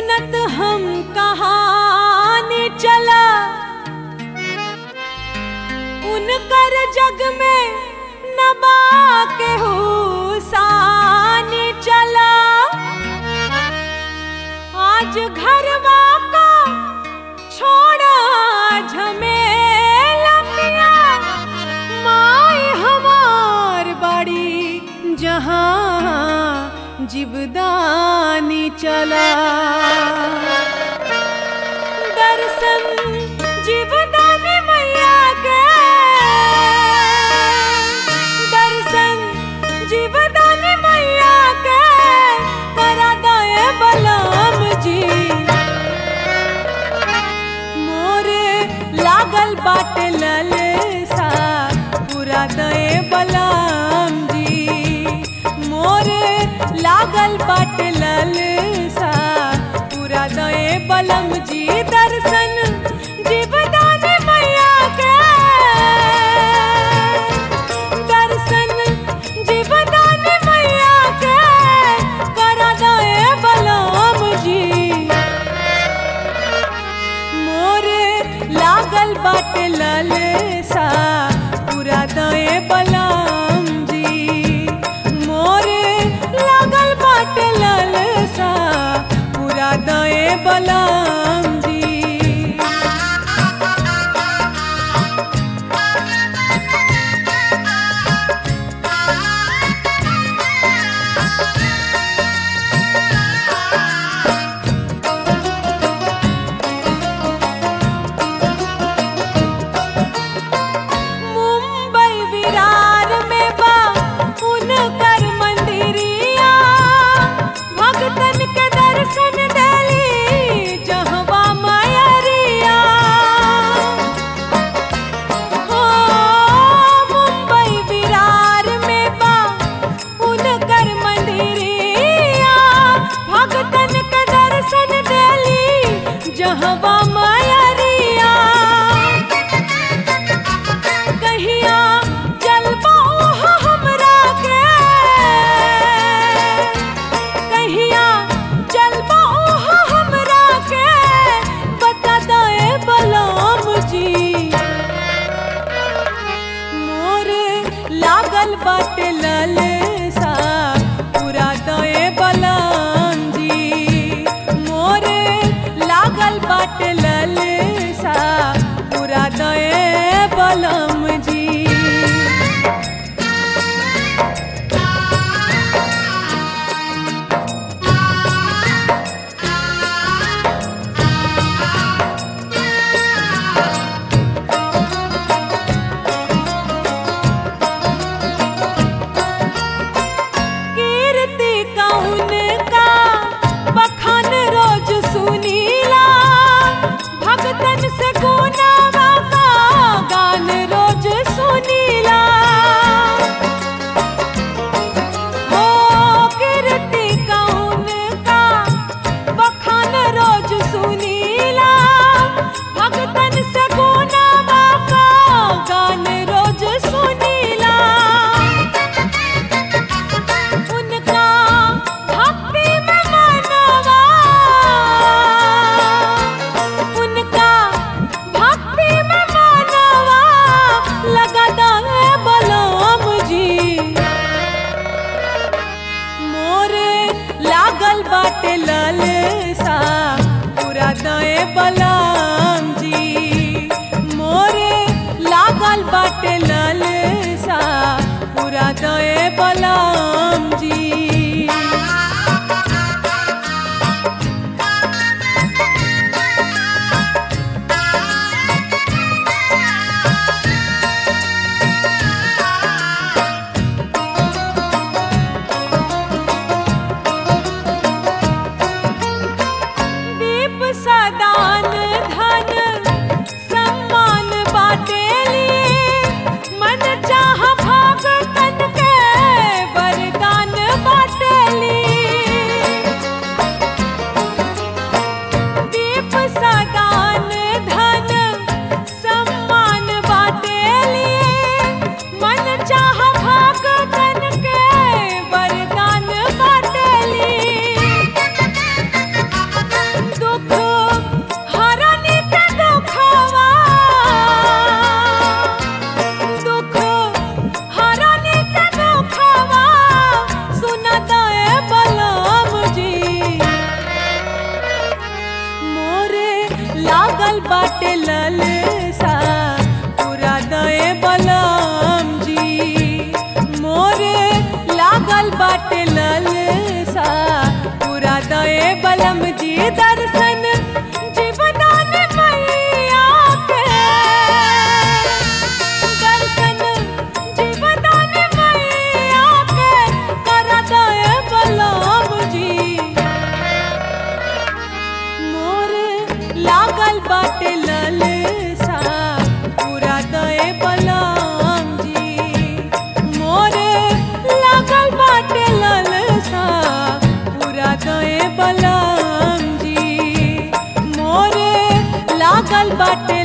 सुनत हम कहानी चला उनकर जग में नबा के हुसानी चला आज घरवा का छोड़ा झमेला पिया माई हमार बड़ी जहाँ जीवदानी चला दर्शन जीवदानी मैया के दर्शन जीवदानी मैया के करा दए बलम जी मोरे लागल बाटे ललसा पूरा दए बलम जी मोरे लागल बाटे ललसा पूरा दए बलम जी दर्शन जीवदान मैया के दर्शन जीवदान मैया के करा दए बलम जी मोरे लागल बाटे ललसा पूरा दए बलम जी मोरे लागल बाटे ललसा पूरा दए बलम जी मुंबई विरार में बा उनकर मंदिरिया भक्तन के दर्शन देली जहवा मायरिया हो मुंबई विरार में बा उनकर मंदिरिया भक्तन के दर्शन देली जहवा मायरिया कहिया जलवा ओहा हमरा के कहिया जलवा ओहा हमरा के बता दए बलम जी मोरे लागल बाटे ललसा पूरा दए बलम जी मोरे लागल बाटे ललसा पूरा दए बलम जी कीर्ति कौन का बखान रोज सुनीला भक्तन से गुनावा का गान रोज सुनीला हो कीर्ति कौन का बखान रोज सुनीला भक्तन से गुनावा का गान रोज सुनीला उनका भक्ति में मनवा उनका भक्ति में मनवा लगा दे बलम जी मोरे लागल बाटे ललसा पूरा दए बलम जी मोरे लागल बाटे ललसा पूरा दए बलम जी दीप सदान लागल बाटे ललसा पूरा दए बलम जी दर्शन जीवदान मैया के दर्शन जीवदान मैया के कर दए बलम जी मोर लागल बाटे ललसा पूरा दए बलम जी मोर लागल बाटे ललसा पूरा दए बलम जी मोर लागल बाटे